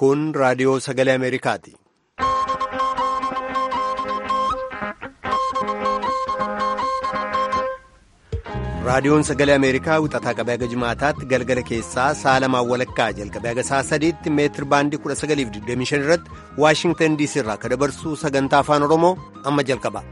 Kun raadiyoo sagalee Ameerikaati. Raadiyoon sagalee Ameerikaa wixataa qabee haga jimaataatti galgala keessaa sa'a lamaan walakkaa jalqabee haga sa'a sadiitti meetir baandii 1925 irratti Waashingtan DC irraa akka dabarsu sagantaa afaan Oromoo amma jalqaba.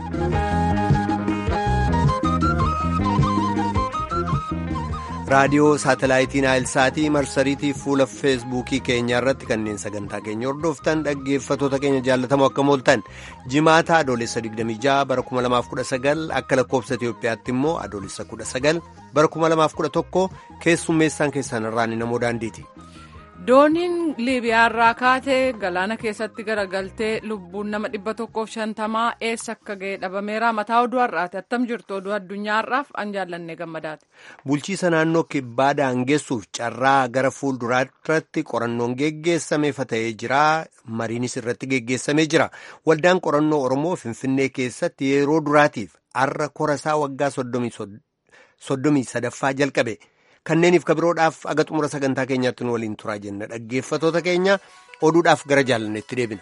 raadiyoo saatalaayitii naayilsaatii marsariitii fuula feesbuukii keenyaa irratti kanneen sagantaa keenya hordoftan dhaggeeffatoota keenya jaallatamoo akka mooltan jimaata adoolessa 26 bara 2019 akka lakkoofsa itiyoophiyaatti immoo adoolessa 19 bara 2011 keessummeessaan keessan irraan namoo daandiiti. dooniin liibiyaarraa kaatee galaana keessatti garagaltee lubbuun nama dhibba tokkoof shantamaa eessa akka ga'e dhabameera mataa oduu har'aati attam jirtu oduu addunyaarraaf an jaallanne gammadaati. bulchiisa naannoo kibbaa daangessuuf carraa gara fuulduraatti qorannoon geggeessameefa ta'ee jira mariinis irratti geggeessamee jira waldaan qorannoo oromoo finfinnee keessatti yeroo duraatiif har'a korasaa waggaa soddomii sadaffaa jalqabe. kanneeniif kabiroodhaaf aga xumura sagantaa keenyaatti nu waliin turaa jenna dhaggeeffatoota keenya oduudhaaf gara jaalanneetti deebina.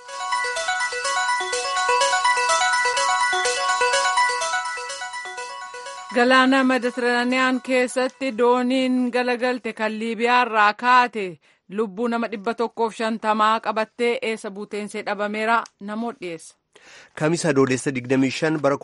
galaana meditiraaniyaan keessatti dooniin galagalte kan liibiyaarraa kaate lubbuu nama dhibba tokkoof shantamaa qabattee eessa buuteensee dhabameera namoota dhiyeessa. Kamisa adoolessa 25 bara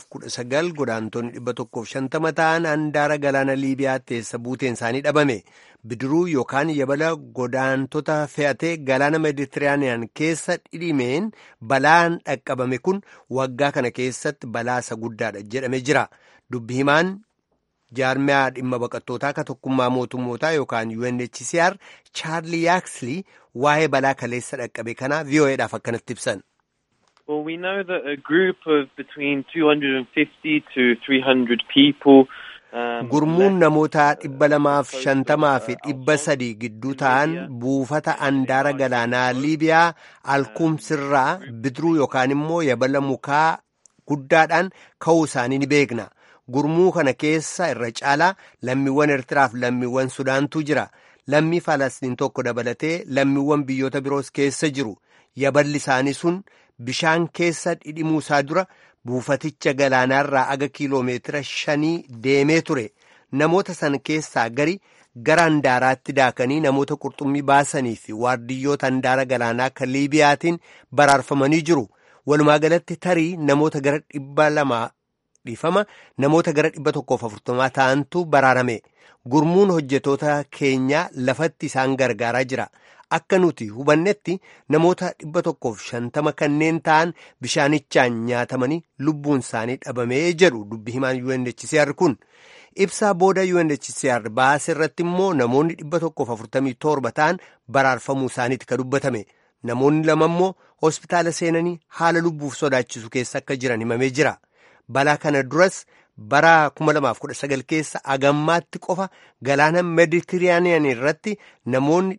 2019 godaantonni 150 ta'an handaara galaana Liibiyaatti eessa buuteen isaanii dhabame. Bidiruu yookaan yabala godaantota fe'atee galaana Meeditiraaniyaan keessa dhidhimeen balaan dhaqqabame kun waggaa kana keessatti balaa isa guddaadha jedhamee jira. Dubbi himaan jaarmiyaa dhimma baqattootaa akka tokkummaa mootummootaa yookaan UNHCR Chaarlii Yaaksli waa'ee balaa kaleessa dhaqqabe kanaa VOA'dhaaf akkanatti ibsan. Well, we know that a group of between 250 to 300 people. Gurmuun namoota dhibba lamaaf shantamaa fi dhibba sadii gidduu ta'an buufata andaara galaanaa Liibiyaa alkumsirraa bidiruu yookaan immoo yabala mukaa guddaadhaan ka'uu isaanii ni beekna. Gurmuu kana keessa irra caalaa lammiiwwan Eertiraaf lammiiwwan Sudaantu jira. Lammii Falastiin tokko dabalatee lammiiwwan biyyoota biroos keessa jiru. Yaballi isaanii sun bishaan keessa dhidhimuu isaa dura buufaticha galaanaarraa aga kiiloomeetira shanii deemee ture namoota san keessaa gari gara handaaraatti daakanii namoota qurxummii baasanii fi waardiyyoota handaara galaanaa kan liibiyaatiin baraarfamanii jiru walumaa galatti tarii namoota gara dhibba lamaa dhiifama namoota gara dhibba tokkoof afurtamaa ta'antu baraarame gurmuun hojjetoota keenyaa lafatti isaan gargaaraa jira. Akka nuti hubannetti namoota dhibba tokkoof shantama kanneen ta'an bishaanichaan nyaatamanii lubbuun isaanii dhabamee jedhu dubbi himaan UNHCR kun ibsaa booda UNHCR baase irratti immoo namoonni dhibba tokkoof afurtamii torba ta'an baraarfamuu isaaniiti ka dubbatame namoonni lama immoo hospitaala seenanii haala lubbuuf sodaachisu keessa akka jiran himamee jira balaa kana duras. bara 2019 keessa agammaatti qofa galaana meeditiraaniyaan irratti namoonni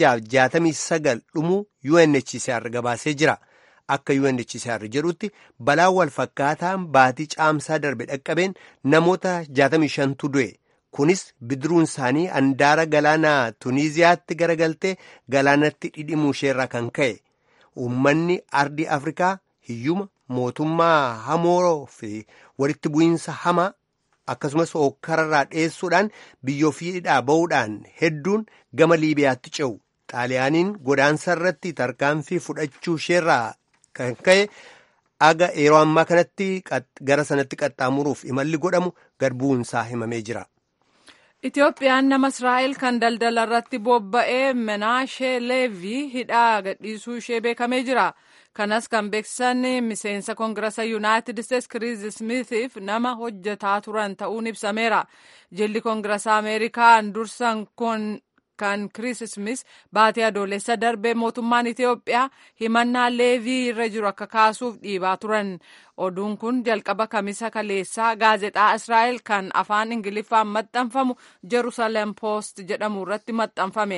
669 dhumuu UNHCR gabaasee jira. Akka UNHCR jedhutti balaa wal fakkaataan baatii caamsaa darbe dhaqqabeen namoota 65tu du'e. Kunis bidiruun isaanii handaara galaana Tuniiziyaatti garagaltee galaanatti dhidhimuu isheerraa kan ka'e. Uummanni ardii Afrikaa hiyyuma. mootummaa hamoo fi walitti bu'iinsa hamaa akkasumas hokkararraa dheessuudhaan biyyoofiidhaa ba'uudhaan hedduun gama liibiyaatti ce'u xaaliyaaniin godaansa irratti tarkaanfii fudhachuu isheerraa kan ka'e aga yeroo ammaa kanatti gara sanatti qaxxaamuruuf imalli godhamu gad bu'uunsaa himamee jira. Itoophiyaan nama Israa'el kan daldala irratti bobba'ee Menaashee Leevii hidhaa gadhiisuu ishee beekamee jira. kanas kan beeksisan miseensa koongirasa yuunaayitid isteetsi kiriis smiitiif nama hojjetaa turan ta'uun ibsameera jilli koongirasa ameerikaan dursan kun kan kiriis smith baatee adoolessa darbee mootummaan itiyoophiyaa himannaa leevii irra jiru akka kaasuuf dhiibaa turan oduun kun jalqaba kamisa kaleessaa gaazexaa israa'el kan afaan ingiliffaan maxxanfamu jerusalem poost jedhamu irratti maxxanfame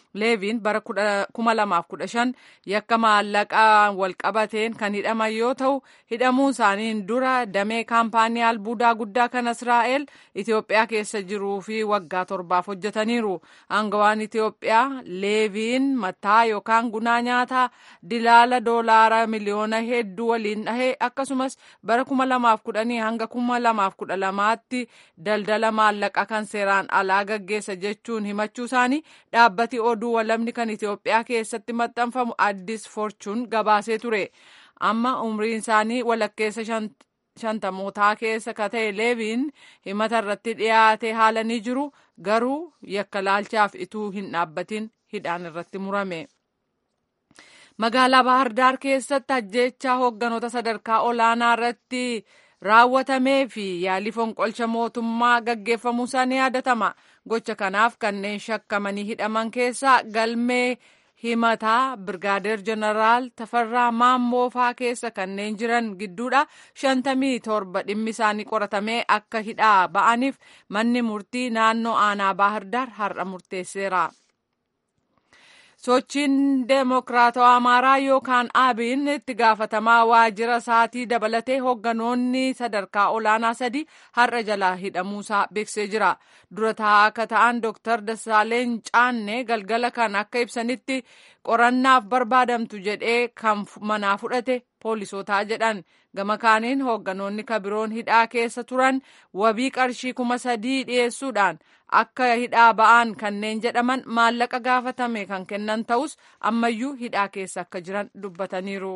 leeviin bara 2015 yakka maallaqaa walqabateen kan hidhaman yoo ta'u hidhamuun isaaniin dura damee kaampaanii albuudaa guddaa kan israa'el itiyoophiyaa keessa jiruu fi waggaa torbaaf hojjetaniiru aangawaan itiyoophiyaa leeviin mataa yookaan gunaa nyaataa dilaala doolaara miliyoona hedduu waliin dhahe akkasumas bara 2010 hanga 2012tti daldala maallaqa kan seeraan alaa gaggeessa jechuun himachuu isaanii dhaabbati oduu walamni kan Itiyoophiyaa keessatti maxxanfamu addis forchuun gabaasee ture. Amma umriin isaanii walakkeessa shantamootaa keessa ka ta'e leeviin himata irratti dhiyaate haala ni jiru garuu yakka laalchaaf ituu hin dhaabbatin hidhaan irratti murame. Magaalaa Baahirdaar keessatti ajjeechaa hoogganoota sadarkaa olaanaa irratti raawwatamee fi yaalii fonqolcha mootummaa gaggeeffamuu isaa ni yaadatama. Gocha kanaaf kanneen shakkamanii hidhaman keessaa galmee himataa Birgaadeer Jeneraal Tafarraa Maammoo faa keessa kanneen jiran gidduudha. Shantamii torba dhimmi isaanii qoratamee akka hidhaa ba'aniif manni murtii naannoo aanaa Baahirdaar har'a murteesseera. sochiin deemokiraatawaa amaaraa yookaan abiin itti gaafatamaa waajjira isaatii dabalatee hoogganoonni sadarkaa olaanaa sadi har'a jalaa hidhamuusaa beeksisee jira dura taa'aa akka ta'an dooktar Dasaaleen Caannee galgala kan akka ibsanitti qorannaaf barbaadamtu jedhee kan manaa fudhate poolisootaa jedhan gama kaaniin hoogganoonni kabiroon hidhaa keessa turan wabii qarshii kuma sadii dhiyeessuudhaan akka hidhaa ba'an kanneen jedhaman maallaqa gaafatame kan kennan ta'us ammayyuu hidhaa keessa akka jiran dubbataniiru.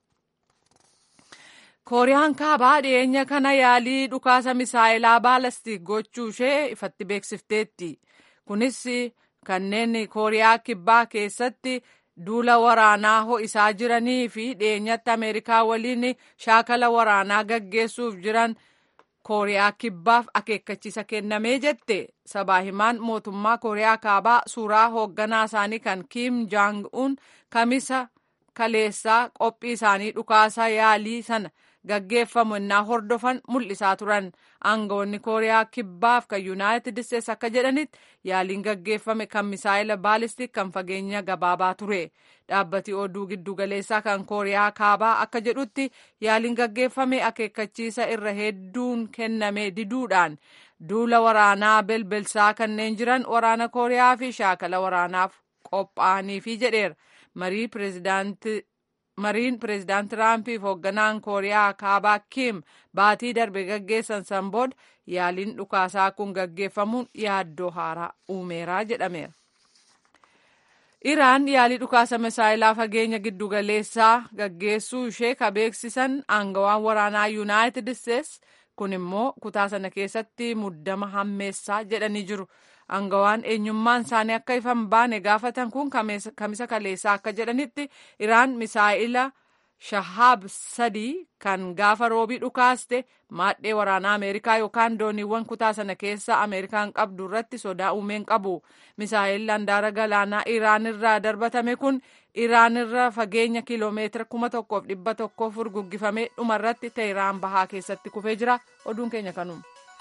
kooriyaan kaabaa dhiyeenya kana yaalii dhukaasa misaayilaa baalastik gochuu ishee ifatti beeksifteetti kunis kanneen kooriyaa kibbaa keessatti duula waraanaa ho'isaa jiranii fi dhiyeenyatti ameerikaa waliin shaakala waraanaa gaggeessuuf jiran kooriyaa kibbaaf akeekkachiisa kennamee jette sabaa himaan mootummaa kooriyaa kaabaa suuraa hoogganaa isaanii kan kiim jaang un kamisa kaleessaa qophii isaanii dhukaasa yaalii sana gaggeeffamu innaa hordofan mul'isaa turan aangawoonni kooriyaa kibbaaf kan yuunaayitid isteets akka jedhanitti yaaliin gaggeeffame kan misaayila baalistik kan fageenya gabaabaa ture dhaabbati oduu giddugaleessaa kan kooriyaa kaabaa akka jedhutti yaaliin gaggeeffame akeekkachiisa irra hedduun kenname diduudhaan duula waraanaa belbelsaa kanneen jiran waraana kooriyaa fi shaakala waraanaaf qophaa'aniifi jedheera marii pireezidaantii mariin pireezidaant tiraampii fi hoogganaan kooriyaa kaabaa kiim baatii darbe gaggeessan san booda yaaliin dhukaasaa kun gaggeeffamuun yaaddoo haaraa uumeeraa jedhameera. Iraan yaalii dhukaasa misaayilaa fageenya giddugaleessaa gaggeessuu ishee ka beeksisan aangawaan waraanaa yuunaayitid isteets kun immoo kutaa sana keessatti muddama hammeessaa jedhanii jiru. Aangawaan eenyummaan isaanii akka ifan baane gaafatan kun kamisa kaleessaa akka jedhanitti Iraan misaa'ila shahaab sadii kan gaafa roobii dhukaaste maadhee waraanaa Ameerikaa yookaan dooniiwwan kutaa sana keessa Ameerikaan qabdu irratti sodaa uumeen qabu. Misaa'illi handaara galaanaa Iraan irraa darbatame kun Iraan irra fageenya kiloomeetira kuma tokkoof dhibba tokkoof furguggifamee dhumarratti Teheraan bahaa keessatti kufee jira. Oduun keenya kanuma.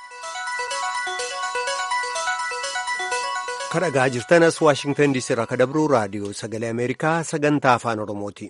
kadhagaa jirtanas waashingtan diisii irraa kadabruu raadiyoo sagalee ameerikaa sagantaa afaan oromooti.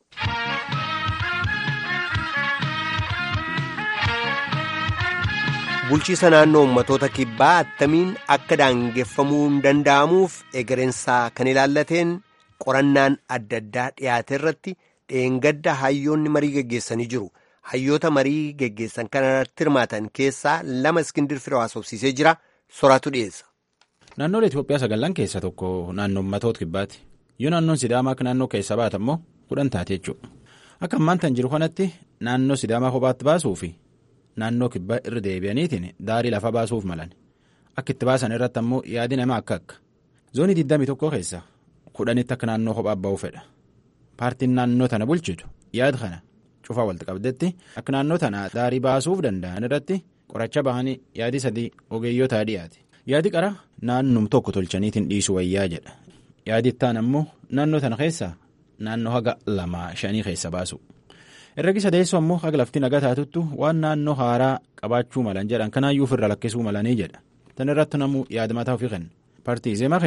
bulchiisa naannoo ummatoota kibbaa attamiin akka daangeffamuu danda'amuuf egereensaa kan ilaallateen qorannaan adda addaa dhiyaate irratti dheengadda hayyoonni marii geggeessanii jiru hayyoota marii geggeessan kanarratti hirmaatan keessaa lama iskindir firoo haasofsiisee jira soraatu dhiyeessa. Naannolee Itoophiyaa sagallan keessaa tokko naannoo ummatoota kibbaati. Yoo naannoon Sidaamaa akka naannoo keessa baata immoo kudhan taate jechuudha. Akka ammaan tan jiru kanatti naannoo Sidaamaa kophaatti baasuu fi naannoo kibbaa irra deebi'aniitiin daarii lafa baasuuf malan. Akka itti baasan irratti ammoo yaadi namaa akka akka. Zoonii 21 keessa kudhanitti akka naannoo kophaa ba'uu fedha. Paartiin naannoo tana bulchitu yaada kana cufaa walitti qabdetti akka naannoo tana daarii baasuuf danda'an irratti qoracha bahanii yaadi sadii ogeeyyotaa dhiyaate. Yaadi qara naannum tokko tolchaniitiin dhiisu wayyaa jedha. Yaadi ittaan ammoo naannoo tana keessaa naannoo haga lamaa shanii keessa baasu. Herregi sadeessoo ammoo haga lafti nagaa taatuttu waan naannoo haaraa qabaachuu malan jedhan kanaayyuu ofirra lakkisuu malanii jedha. Tan irratti namuu yaada mataa ofii kenna. Paartii Zeemaa keessa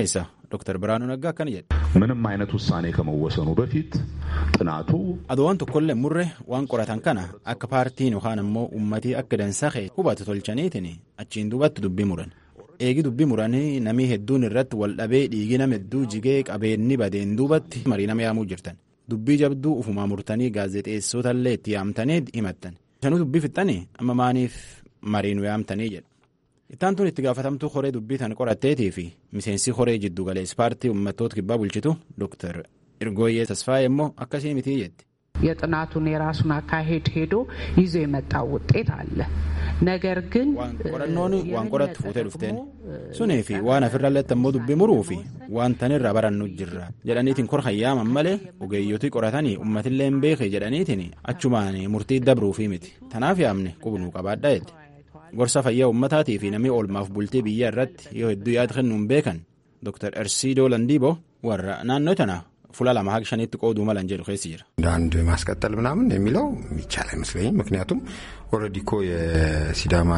Dr. Biraanuu Naggaa akkana jedhe. ምንም አይነት ውሳኔ ከመወሰኑ በፊት ጥናቱ Aduwwan tokkollee murre waan qoratan kana akka paartiin yookaan ammoo uummatii akka dansaaqee hubatu tolchaniitiin achiin duubatti dubbii muran. Eegi dubbii muranii namii hedduun irratti wal dhabee dhiigi nama hedduu jigee qabeenni badeen duubatti marii nama yaamuu jirtan. Dubbii jabduu ufumaa murtanii gaazexeessootallee itti yaamtanii himattan. Sanuu dubbii fixxanii amma maaniif marii nu yaamtanii jedha. Ittaan tun itti gaafatamtuu horee dubbii tan qoratteetii fi miseensi horee jiddu galees paartii uummattoota kibbaa bulchitu Dr. Irgooyyee Tasfaayee immoo akkasii mitii jetti. የጥናቱን የራሱን አካሄድ ሄዶ ይዞ የመጣው ውጤት አለ። ነገር ግን qorannoon waan qorattu fuutee dhufteen sunii fi waan afirralletti ammoo dubbii muruu fi waan tanirra barannu jirra jedhaniitiin kor hayyaaman malee ogeeyyotii qoratanii uummatillee hin beeke jedhaniitiin achumaan murtii dabruufii miti tanaaf yaamne qubnuu qabaadha jedhe gorsa fayyaa uummataatii fi namni oolmaaf bultii biyya irratti yoo hedduu yaada kennuun beekan Dr. Ersiidoo Landiiboo warra naannoo tana fuula lama haga shaniitti qooduu malan jedhu keessi jira. አንድ ማስቀጠል ምናምን የሚለው የሚቻል አይመስለኝም። ምክንያቱም ኦልሬዲ እኮ የሲዳማ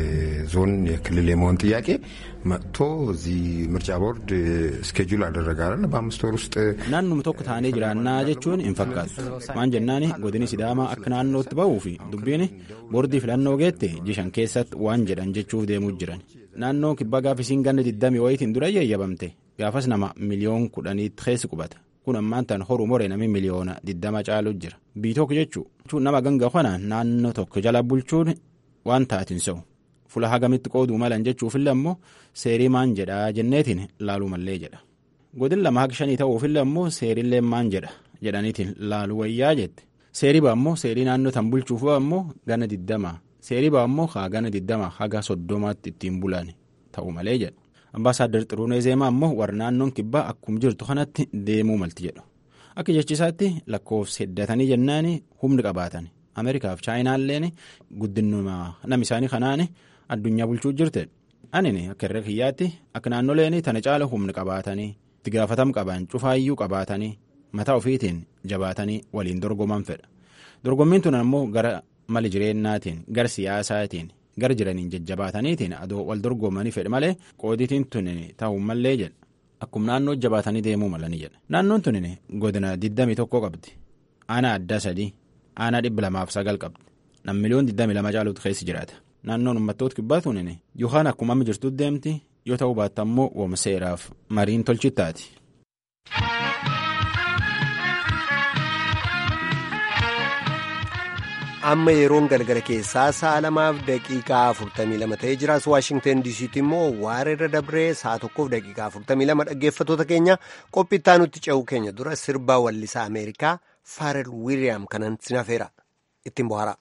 ዞን የክልል የመሆን ጥያቄ መጥቶ እዚህ ምርጫ ቦርድ ስኬጁል አደረገ አይደል? በአምስት ወር ውስጥ naannuma tokko taanee jiraannaa jechuun hin fakkaatu maan jennaani godini sidaamaa akka naannootti ba'uu fi dubbiin boordii filannoo geette jishan keessatti waan jedhan jechuuf deemuu jiran naannoo kibbaa gaafisiin ganna diddamii wayitiin dura yayyabamte gaafas nama miliyoon kudhaniitti keessi qubata kun ammaan tan horuu more nami miliyoona diddama caalu jira bii tokko jechuun nama ganga kana naannoo tokko jala bulchuun waan taatin se'u fula hagamitti qooduu malan jechuufillee ammoo seerii maan jedhaa jenneetiin laaluu mallee jedha godin lama haga shanii ta'uufillee ammoo seerillee maan jedha jedhaniitiin laaluu wayyaa jette seerii baa ammoo seerii naannoo tan bulchuuf ammoo gana diddama seerii baa ammoo haa gana diddama haga soddomaatti ittiin bulan ta'u malee jedha ambaasaaddar xiruunee zeemaa ammoo warra naannoon kibbaa akkuma jirtu kanatti deemuu malti jedhu akka jechisaatti lakkoofsa heddatanii jennaani humni qabaatan ameerikaaf chaayinaalleen guddinuma nam isaanii kanaan addunyaa bulchuu jirte anini akka irra kiyyaatti akka naannoleen tana caala humni qabaatanii itti gaafatam qaban cufaayyuu qabaatanii mataa ofiitiin jabaatanii waliin dorgoman fedha dorgommiin tun ammoo gara mali jireennaatiin gara siyaasaatiin gara jiraniin jajjabaataniitiin adoo wal dorgomanii fedhe malee qooditiin tun ta'uu mallee jedha akkuma naannoo jabaatanii deemuu malanii jedha naannoon tun godina 21 qabdi aanaa addaa sadii aanaa dhibba lamaaf sagal qabdi nam miliyoon 22 caaluutu keessa jiraata naannoon uummattoota kibbaa tun yookaan akkuma amma jirtutti deemti yoo ta'uu baatta ammoo wooma seeraaf mariin tolchittaati. amma yeroon galgala keessaa sa'a lamaaf daqiiqaa 42 ta'ee jiraas waashingtan diisiitti immoo waareerra dabree sa'a tokkoof daqiiqaa 42 dhaggeeffatoota keenya qophittaa nutti ce'uu keenya dura sirbaa wallisaa ameerikaa faarel wiiliyaam kanan sinafeera ittiin bohaara.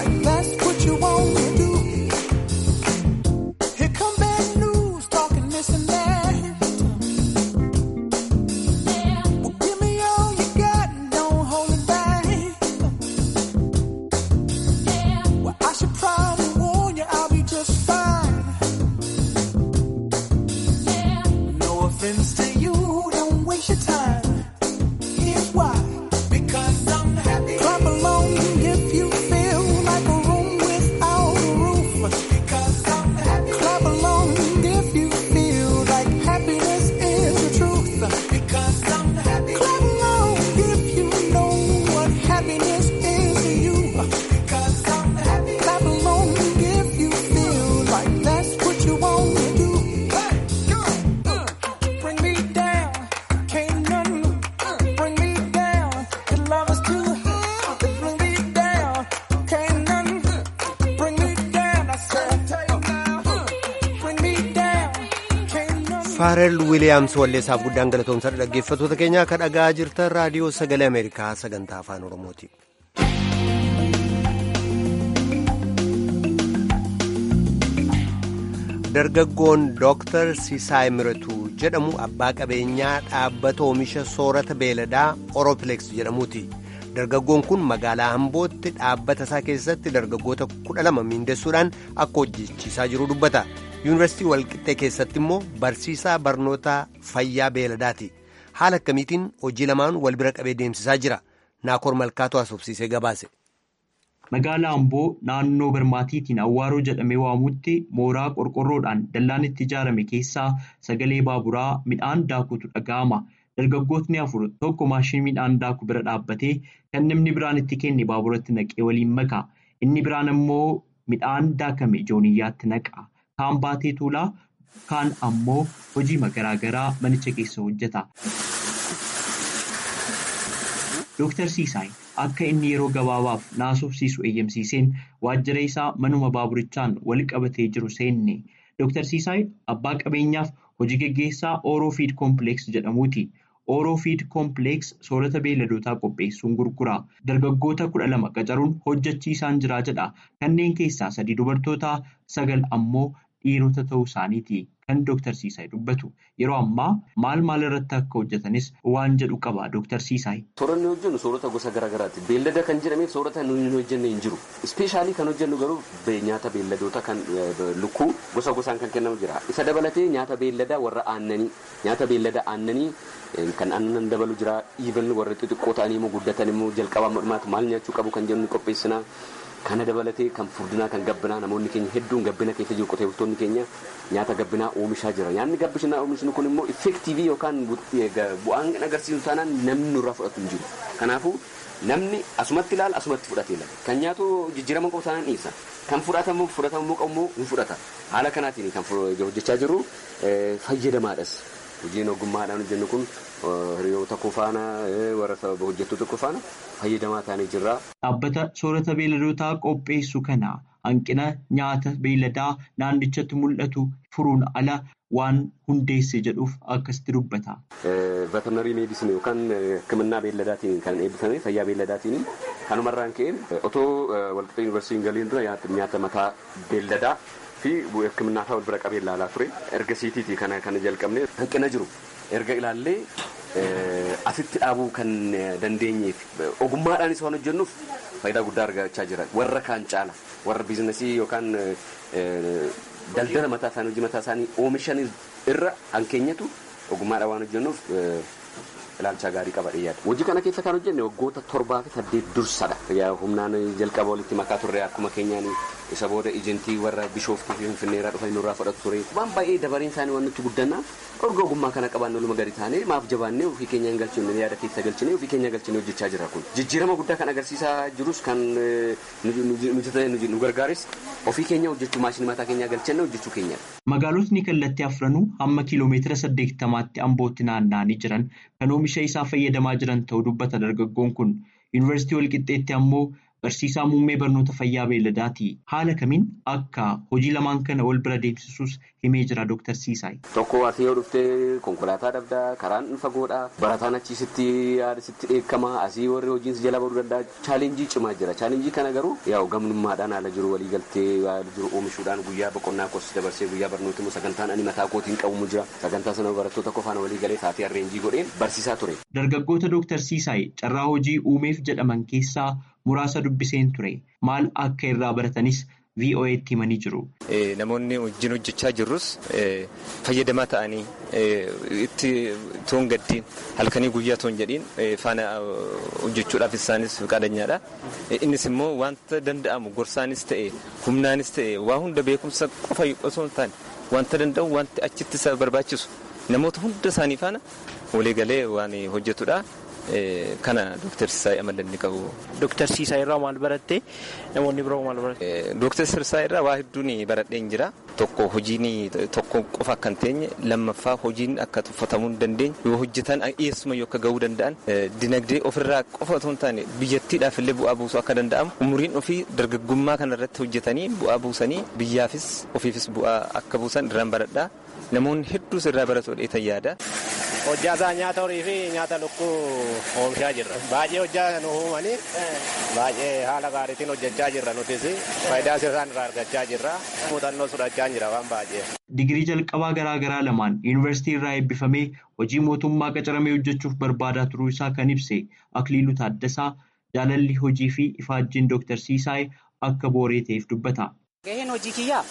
Here come bad news, talking this and faarel wiiliyaams walleessaaf guddaan galatoomsa dhaggeeffattoota keenyaa akka dhagaa jirtan raadiyoo sagalee ameerikaa sagantaa afaan oromooti. dargaggoon dooktar Sisaay Miratuu jedhamu abbaa qabeenyaa dhaabbata oomisha soorata beeladaa Oropileeks jedhamuuti. Dargaggoon kun magaalaa Ambootti dhaabbata isaa keessatti dargaggoota kudha lama miindessuudhaan akka hojjechiisaa jiru dubbata. Yuunivarsiitii Walqixxee keessatti immoo barsiisaa barnoota fayyaa beeladaati. Haala akkamiitiin hojii lamaan wal bira qabee deemsisaa jira. Naakoor Malkaatu haasofsiisee gabaase. Magaalaa Amboo naannoo Barmaatiitiin Awwaaroo jedhamee waamutti mooraa qorqorroodhaan dallaan itti ijaarame keessaa sagalee baaburaa midhaan daakutu dhaga'ama. Dargaggootni afur tokko maashinii midhaan daaku bira dhaabbatee kan namni biraan itti kenne baaburatti naqee waliin maka. Inni biraan immoo midhaan daakame jooniyyaatti naqa. Kaan baatee tuulaa kaan ammoo hojii garaagaraa manicha keessa hojjeta. Dooktar Siisaay akka inni yeroo gabaabaaf naasofsiisu eeyyamsiiseen waajjira isaa manuma baaburichaan wal qabatee jiru seenne. Dooktar Siisaay abbaa qabeenyaaf hojii geggeessaa Ooroofiid Koompileeks jedhamuuti. Ooroofiid Koompileeks soorata beeladootaa qopheessuun gurgura. Dargaggoota kudha lama qacaruun hojjechiisaan jira jedha. Kanneen keessaa sadii dubartoota sagal ammoo dhiirota ta'uu isaaniiti. Kan Dooktar Siisaay dubbatu yeroo ammaa maal maal irratti akka hojjetanis waan jedhu qaba Dooktar Siisaay. Sooranni hojjennu soorata gosa garaagaraati. Beellada kan jedhameef soorata nuyi hin hojjenne hin jiru. Ispeeshaalii kan hojjennu garuu nyaata beelladoota kan lukkuu gosa gosaan kan kennamu jira. Isa dabalatee nyaata beelladaa warra aannanii nyaata beellada aannanii kan aannan dabalu jira. Iivan warra xixiqqoo ta'anii immoo guddatan immoo jalqabaa mormaatu maal nyaachuu qabu kan jennu qopheessina. Kana dabalatee kan furdinaa kan gabbinaa namoonni keenya hedduun gabbina keessa jiru qotee bultoonni keenya nyaata gabbinaa oomishaa jira. Nyaanni gabbinaa oomishni kun immoo effektiivii yookaan bu'aan agarsiisu taanaan namni nurraa fudhatu hin jiru. Kanaafuu namni asumatti ilaala asumatti fudhatee ilaala. Kan nyaatu jijjiirama qabu taanaan dhiisa. Kan fudhatamu fudhatamu qabu hin fudhata. Haala kanaatiin kan hojjechaa jiru fayyadamaadhas. Hojiin ogummaadhaan hojjennu kun hiriyoota koo faana warra hojjettoota koo faana fayyadamaa ta'anii jirra. Dhaabbata soorata beeladootaa qopheessu kana hanqina nyaata beeladaa naannichatti mul'atu furuun ala waan hundeesse jedhuuf akkasitti dubbata. Veterinarii meedisinii yookaan hikimannaa beeladaatiin kan eebbifame fayyaa beeladaatiin kanumarraan ka'een otoo walqixxee yuunivarsiitiin galiin dura nyaata mataa beeladaa. fi hikimannaa isaa wal bira qabee ilaalaa ture erga siitiitii kana kana jalqabne hanqina jiru erga ilaallee asitti dhaabuu kan dandeenyeef ogummaadhaanis waan hojjennuuf faayidaa guddaa argachaa jira warra kaan caala warra biizinasii yookaan daldala mataa isaanii hojii mataa isaanii oomishan irra hankeenyatu ogummaadhaan waan hojjennuuf ilaalcha gaarii qaba dhiyyaadha. Hojii kana keessa kan hojjenne waggoota torbaa fi saddeet dursadha. Humnaan jalqaba walitti makaa turre akkuma keenyaan isa booda ejentii warra bishooftuu fi finfinneeraa dhufanii nurraa fudhatu ture. Waan baay'ee dabareen isaanii waan nutti guddanna erga ogummaa kana qabaanne oluma gadi taanee maaf jabaannee ofii keenya hin galchine yaada keessa galchine ofii keenya galchine hojjechaa jira kun. Jijjiirama guddaa kan agarsiisaa jirus kan nu gargaares ofii keenya hojjechuu maashinii mataa keenyaa galchannee hojjechuu keenyadha. Magaalotni kallattii afranuu hamma kiiloomeetira saddeettamaatti ambootti naanna'anii jiran kan oomisha isaa fayyadamaa jiran ta'uu dubbata dargaggoon kun yuunivarsiitii walqixxeetti ammoo barsiisaa muummee barnoota fayyaa beeladaati. Haala kamiin akka hojii lamaan kana wal bira deemsisuus himee jira Dooktar Siisaay. Tokko asii yoo dhuftee konkolaataa dhabdaa karaan fagoodha barataan achii sitti yaada sitti dheekkama asii warri hojiin si jala baduu danda'a chaalenjii cimaa jira chaalenjii kana garuu yaa'u gamnummaadhaan haala jiru walii galtee haala jiru oomishuudhaan guyyaa boqonnaa kos dabarsee guyyaa barnooti immoo sagantaan ani mataa kootiin qabumu jira sagantaa sana barattoota qofaan walii galee taatee arreenjii godheen barsiisaa ture. Dargaggoota Dooktar Siisaay carraa hojii uumeef jedhaman keessaa muraasa dubbiseen ture maal akka irraa baratanis VOA'tti himanii jiru. Namoonni wajjin hojjechaa jirrus fayyadamaa ta'anii itti toon gaddiin halkanii guyyaa toon jedhiin faana hojjechuudhaaf isaanis qaadanyadha. Innis immoo wanta danda'amu gorsaanis ta'e humnaanis ta'e waa hunda beekumsa qofa osoo hin taane wanta danda'u wanti achitti isa barbaachisu namoota hunda isaanii faana waliigalee waan hojjetudha. kana Dooktar Sisaay amala inni qabu. Dooktar Sisaay irraa maal baratte namoonni biroo maal baratte? Dooktar Sisaay irraa waa hedduun baradheen jira. Tokko hojiin tokko qofa akka hin teenye lammaffaa hojiin akka tuffatamuu hin dandeenye yoo hojjetan dhiyeessuma yoo akka gahuu danda'an dinagdee ofirraa qofa otoo hin taane biyyattiidhaaf illee bu'aa buusuu akka danda'amu umuriin ofii dargaggummaa kana irratti hojjetanii bu'aa buusanii biyyaafis ofiifis bu'aa akka buusan irraan baradhaa namoonni hedduus irraa baratu dheetan yaada. Hojjaa isaa nyaata horii fi nyaata lukkuu oomishaa jirra. Baay'ee hojjaa nu uumanii baay'ee haala gaariitiin hojjechaa jirra nutis faayidaa isaan irraa argachaa jirra. Muuxannoo fudhachaa jira waan baay'ee. Digirii jalqabaa garaa garaa lamaan yuunivarsiitii irraa eebbifamee hojii mootummaa qacaramee hojjechuuf barbaadaa turuu isaa kan ibse Akiliiluu Taaddasaa jaalalli hojii fi ifaajjiin Dooktar Siisaay akka booree ta'eef dubbata. Gaheen hojii kiyyaa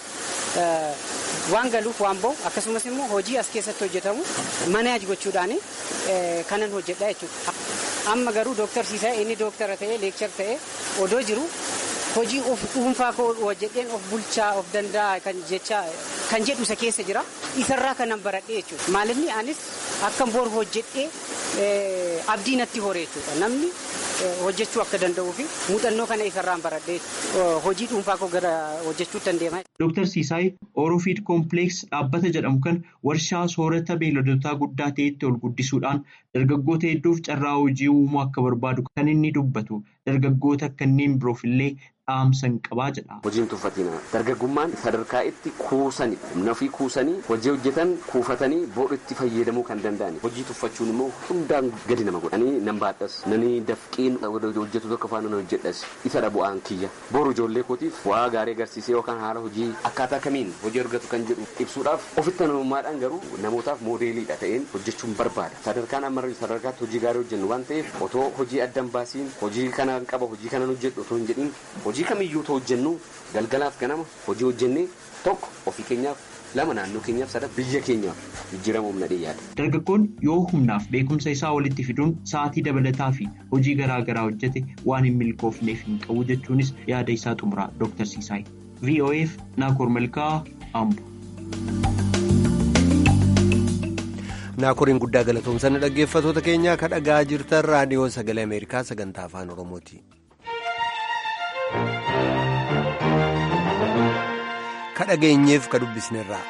waan galuuf waan ba'u akkasumas immoo hojii as keessatti hojjetamu manaaj gochuudhaan kanan hojjedha jechuudha. Amma garuu dooktar Siisaay inni dooktara ta'ee leekchar ta'ee odoo jiru hojii of dhuunfaa koo hojjedheen of bulchaa of danda'a kan jecha kan jedhu isa keessa jira. Isarraa kanan baradhee jechuudha. Maalinni anis akkan boru hojjedhee abdii natti horee jechuudha. Namni hojjechuu akka danda'uu fi muuxannoo kana isarraan baradhee hojii dhuunfaa koo gara hojjechuu dandeema. Dooktar Siisaay Oorofiid Koompileeks dhaabbata jedhamu kan warshaa soorata beeyladotaa guddaa ta'etti ol guddisuudhaan dargaggoota hedduuf carraa hojii uumuu akka barbaadu kan inni dubbatu dargaggoota kanneen biroof illee dhaamsan qabaa jedha. Hojiin tuffatina dargaggummaan sadarkaa itti kuusanii humna ofii kuusanii hojii hojjetan kuufatanii booda itti fayyadamuu kan danda'an hojii tuffachuun immoo hundaan gadi nama godhanii nan baadhas nani dafqiin hojjetu tokko faana nan hojjedhas isa bu'aan kiyya boru ijoollee kootiif bu'aa gaarii agarsiisee yookaan haala hojii akkaataa kamiin hojii argatu kan jedhu ibsuudhaaf ofitti namummaadhaan garuu namootaaf moodeeliidha ta'een hojjechuun barbaada sadarkaan amma sadarkaatti hojii gaarii hojjennu waan ta'eef otoo hojii addan baasiin hojii kana qaba hojii kanan hojjedhu otoo hin jedhin hojii kamiyyuu ta'u hojjennu galgalaaf ganama hojii hojjennee tokko ofii keenyaaf lama naannoo keenyaaf sada biyya keenyaaf jijjiirama humna yaada. Dargaggoon yoo humnaaf beekumsa isaa walitti fiduun sa'aatii dabalataa fi hojii garaa garaa hojjete waan hin milkoofneef hin qabu jechuunis yaada isaa xumuraa Dr. Siisaay. VOF Naakoor Malkaa Ambo. Naakoriin guddaa galatoomsan dhaggeeffatoota keenyaa kan dhagaa jirtan raadiyoo sagalee Ameerikaa sagantaa afaan Oromooti. Ka dhageenyeef ka dubbisnerraa.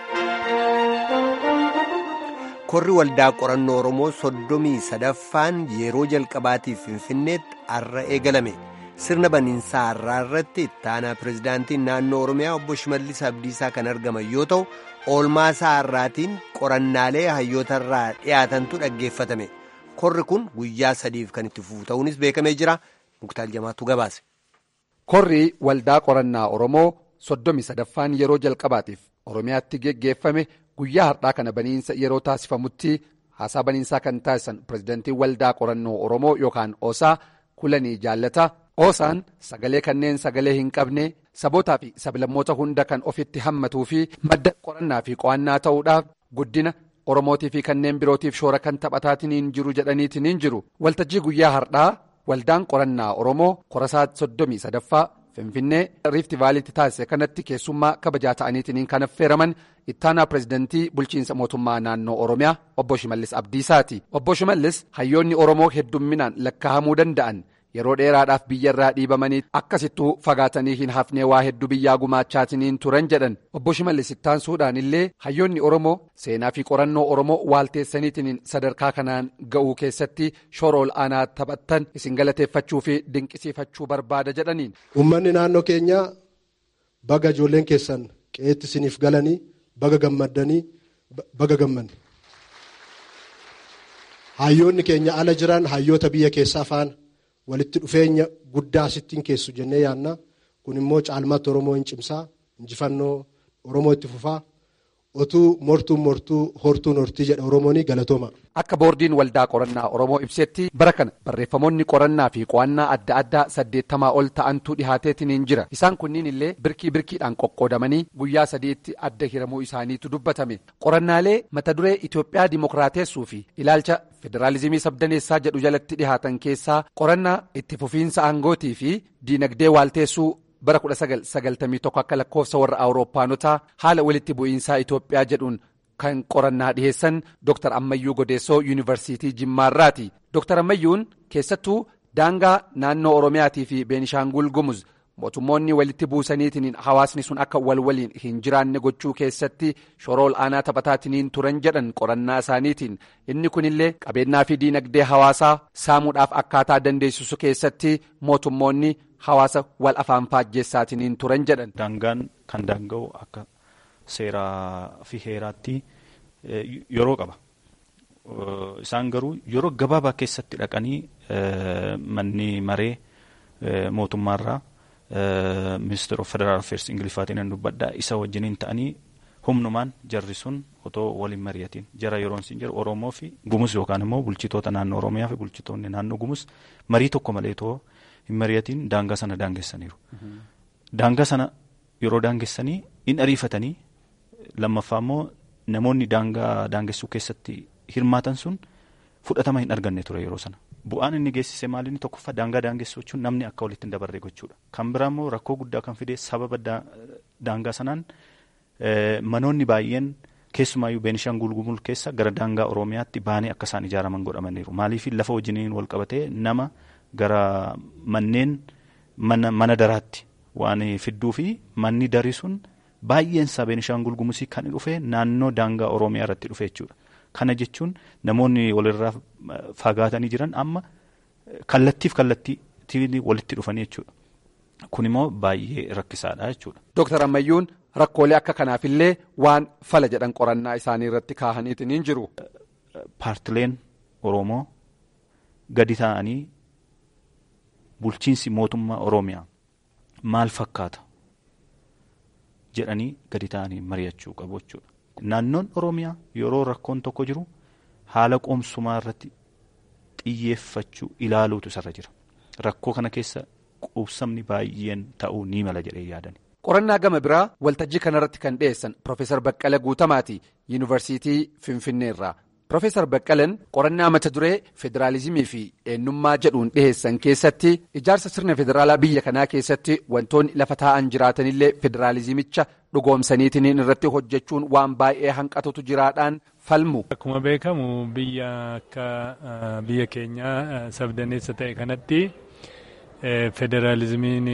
Korri waldaa qorannoo Oromoo soddomii sadaffaan yeroo jalqabaatiif Finfinneetti har'a eegalame. Sirna baniinsaa har'aa irratti ittaanaa pirezidaantiin naannoo Oromiyaa obbo Shimallis Abdiisaa kan argaman yoo ta'u, oolmaasaa har'aatiin qorannaalee hayyootarraa dhiyaatantu dhaggeeffatame. Korri kun guyyaa sadiif kan itti fufu ta'uunis beekamee jira. Muktaal Jamaatu gabaase. Korri waldaa qorannaa Oromoo soddomi sadaffaan yeroo jalqabaatiif Oromiyaatti geggeeffame guyyaa har'aa kana baniinsa yeroo taasifamutti haasaa baniinsaa kan taasisan pirezidantii waldaa qorannoo Oromoo yookaan Osaa kulanii jaallata. Oosaan sagalee kanneen sagalee hin qabne sabootaa fi sablammoota hunda kan ofitti hammatuu fi madda qorannaa fi qo'annaa ta'uudhaaf guddina Oromootii fi kanneen birootiif shoora kan taphataatiin jiru jedhaniitiin jiru waltajjii guyyaa har'aa. Waldaan qorannaa Oromoo korasaa soddomii sadaffaa Finfinnee Riifti Vaaliitti taasise kanatti keessummaa kabajaa ta'aniitiin kan affeeraman ittaanaa pirezidantii bulchiinsa mootummaa naannoo Oromiyaa obbo Shimallis Abdiisaati. Obbo Shimallis hayyoonni Oromoo heddumminaan lakkaa'amuu danda'an yeroo dheeraadhaaf biyyarraa dhiibamanii akkasittuu fagaatanii hin hafnee waa hedduu biyyaa gumaachaatiin turan jedhan obbo Shimallis ittaansuudhaan illee hayyoonni Oromoo seenaa fi qorannoo Oromoo waalteessaniitiin sadarkaa kanaan ga'uu keessatti shoora ol aanaa taphattan isin galateeffachuu fi dinqisiifachuu barbaada jedhaniin. Uummanni naannoo keenyaa baga ijoolleen keessan qe'eetti isiniif galanii baga gammaddanii baga gammanne. Hayyoonni keenya ala jiran hayyoota biyya keessaa faana. walitti dhufeenya guddaa asittiin keessu jennee yaadna kun immoo caalmaatti oromoo hin cimsaa injifannoo oromoo itti fufaa otuu mortuun mortuu hortuun hortii jedha oromoon galatooma. Akka boordiin waldaa qorannaa oromoo ibsetti bara kana barreeffamoonni qorannaa fi qo'annaa adda addaa saddeettamaa ol ta'antu dhihaateetiin jira isaan kunniin illee birkii birkiidhaan qoqqoodamanii guyyaa sadiitti adda hiramuu isaaniitu dubbatame qorannaalee mata duree Itoophiyaa dimokiraateessuu fi ilaalcha federaalizimii sabdaneessaa jedhu jalatti dhihaatan keessaa qorannaa itti fufiinsa aangootii fi diinagdee waalteessuu bara 1991 akka lakkoofsa warra awuroopaanotaa haala walitti bu'iinsaa Itoophiyaa jedhuun kan qorannaa dhiheessan Dr. Ammayyuu Godeessoo Yuunivarsiitii Jimmaarraati. Dr. Ammayyuun keessattuu daangaa naannoo Oromiyaatii fi Beenishaangul Gumuz mootummoonni walitti buusaniitiin hawaasni sun akka wal waliin hin jiraanne gochuu keessatti shoroo ol'aanaa taphataatiin turan jedhan qorannaa isaaniitiin inni kunillee qabeenyaa fi diinagdee hawaasaa saamuudhaaf akkaataa dandeessisu keessatti mootummoonni hawaasa wal afaan faajjeessaatiin turan jedhan. Daangaan kan daanga'u akka seeraa fi heeraatti yeroo qaba. Isaan garuu yeroo gabaabaa keessatti dhaqanii manni maree mootummaarraa ministeera of federaal affeers ingiliffaatiin hin dubbadhaa isa wajjiniin ta'anii humnumaan jarri sun otoo waliin mari'atiin jara yeroon siin jiru oromoo fi gumus yookaan immoo bulchitoota naannoo oromiyaa fi bulchitoonni naannoo gumus marii tokko malee otoo hin mari'atiin daangaa sana daangessaniiru. Daangaa sana yeroo daangessanii in ariifatanii lammaffaa immoo namoonni daangaa daangessuu keessatti hirmaatan sun fudhatama hin arganne ture yeroo sana. Bu'aan inni geessise maali inni tokkoffaa daangaa daangessuu jechuun namni akka walitti hin dabarre gochuudha. Kan biraa immoo rakkoo guddaa kan fide sababa daangaa sanaan manoonni baay'een keessumaayyuu Beenishaangul Gumuz keessa gara daangaa Oromiyaatti baanee akka isaan ijaaraman godhamaniiru. Maaliif lafa wajjiniin wal qabatee nama gara manneen mana daraatti waan fidduu fi manni darii sun baay'een isaa Beenishaangul Gumuzii kan dhufe naannoo daangaa Oromiyaa irratti dhufe jechuudha. Kana jechuun namoonni walirraa fagaatanii jiran amma kallattiif kallattii walitti dhufanii jechuudha. Kun immoo baay'ee rakkisaadha jechuudha. Dooktar Ammayyuun rakkoolee akka kanaafillee waan fala jedhan qorannaa isaanii irratti kaahaniitiin hin jiru. Paartileen Oromoo gadi taa'anii bulchiinsi mootummaa Oromiyaa maal fakkaata jedhanii gadi taa'anii mari'achuu qabu jechuudha. Naannoon Oromiyaa yeroo rakkoon tokko jiru haala qoomsumaa irratti xiyyeeffachuu ilaaluutu isarra jira. Rakkoo kana keessa qubsamni baay'een ta'uu ni mala jedhee yaadani. Qorannaa gama biraa waltajjii kanarratti kan dhiyeessan Profeesar Baqqala Guutamaati Yuunivarsiitii Finfinneerraa. Profeesar Baqqalan qorannaa mata duree federaalizimii fi eenyummaa jedhuun dhiheessan keessatti ijaarsa sirna federaalaa biyya kanaa keessatti wantoonni lafa taa'an jiraatanillee federaalizimicha dhugoomsaniitiin irratti hojjechuun waan baay'ee hanqatutu jiraadhaan falmu. Akkuma beekamu biyya akka biyya keenyaa sabdaneessa ta'e kanatti federaalizimiin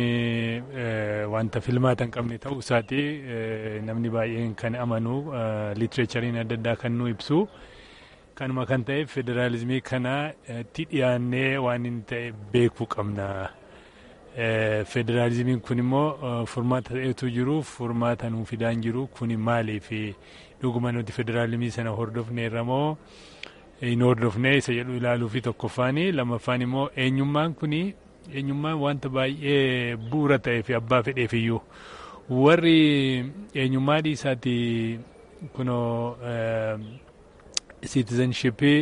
wanta filmaata hin qabne ta'uu isaati namni baay'een kan amanu liitireechariin adda addaa kan nu ibsu. kanuma kan ta'eef federaalizimii kanatti dhiyaannee waan inni ta'e beekuu qabna. Federaalizimiin kun immoo furmaata ta'etu jiru furmaata nuu fidaan jiru kun maaliif dhuguma nuti federaalizimii sana hordofneerra moo hin hordofne isa jedhu ilaaluu fi tokkoffaani lammaffaan immoo eenyummaan kun eenyummaan wanta baay'ee bu'uura ta'ee fi abbaa fedheef iyyuu warri eenyummaa dhiisaati kunoo citizenshipii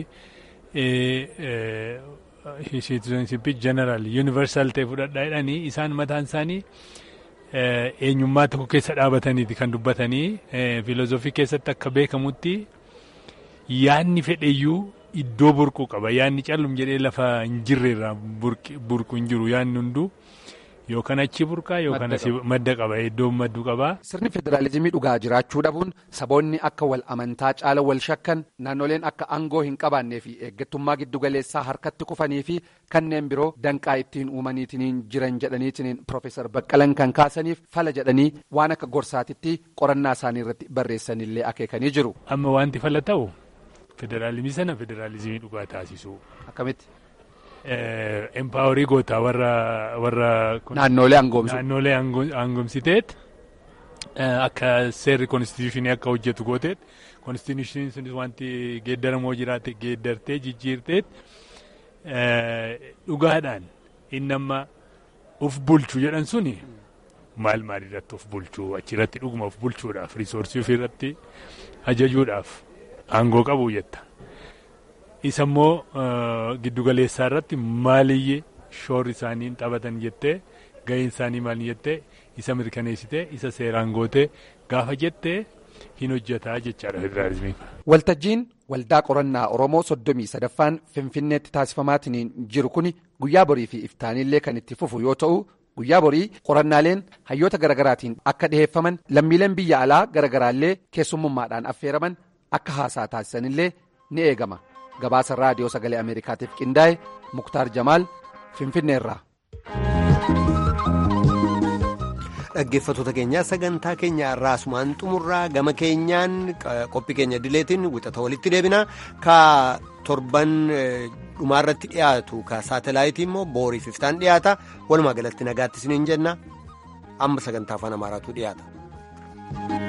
citizenshipii general universal ta'e fudhadhaa jedhanii isaan mataan isaanii eenyummaa tokko keessa dhaabataniiti kan dubbatanii filoozofii keessatti akka beekamutti yaadni fedheyyuu iddoo burquu qaba yaadni callum jedhee lafa hin jirreerraa burqu hin jiru yaadni hunduu. Yookaan achi burqaa yookaan asii madda qaba iddoo madduu qaba. Sirni federaalizimii dhugaa jiraachuu dhabuun saboonni akka wal amantaa caala wal shakkan naannoleen akka aangoo hin qabaannee fi eeggattummaa giddugaleessaa harkatti kufanii fi kanneen biroo danqaa ittiin uumaniitiin jiran jedhaniitiin Profeesar Baqqalan kan kaasaniif fala jedhanii waan akka gorsaatitti qorannaa isaanii irratti barreessanillee akeekanii jiru. Amma wanti fala ta'u federaalizimii sana federaalizimii dhugaa taasisuu. Akkamitti? empaawarii gootaa warra warra naannolee aangoomsu naannolee aangoomsiteet akka seerri konstituushinii akka hojjetu gooteet konstituushiniin sunis wanti geeddaramoo jiraate geeddartee jijjiirteet dhugaadhaan inni amma uf bulchu jedhan suni maal maal irratti uf bulchuu achirratti dhuguma uf bulchuudhaaf riisoorsii ofirratti ajajuudhaaf aangoo qabu jetta. isa immoo giddugaleessaa irratti maaliyyee shoorri isaanii taphatan jettee gaheen isaanii maal jettee isa mirkaneessitee isa seeraan gootee gaafa jettee hin hojjetaa jechaadha federaalizimiin. Waltajjiin waldaa qorannaa Oromoo soddomii sadaffaan Finfinneetti taasifamaatiin jiru kun guyyaa borii fi iftaanillee kan itti fufu yoo ta'u guyyaa borii qorannaaleen hayyoota garaagaraatiin akka dhiheeffaman lammiileen biyya alaa garaagaraallee keessummummaadhaan affeeraman akka haasaa taasisanillee ni eegama gabaasa raadiyoo sagalee ameerikaatiif qindaa'e muktaar jamaal finfinneerraa. dhaggeeffattoota keenyaa sagantaa keenya irraa asumaan xumurraa gama keenyaan qophii keenya dileetiin wixata walitti deebina ka torban dhumaarratti dhiyaatu ka saatalaayitii immoo booriif iftaan dhiyaata walumaa galatti nagaatti isiniin jenna amma sagantaa afaan amaaraatu dhiyaata.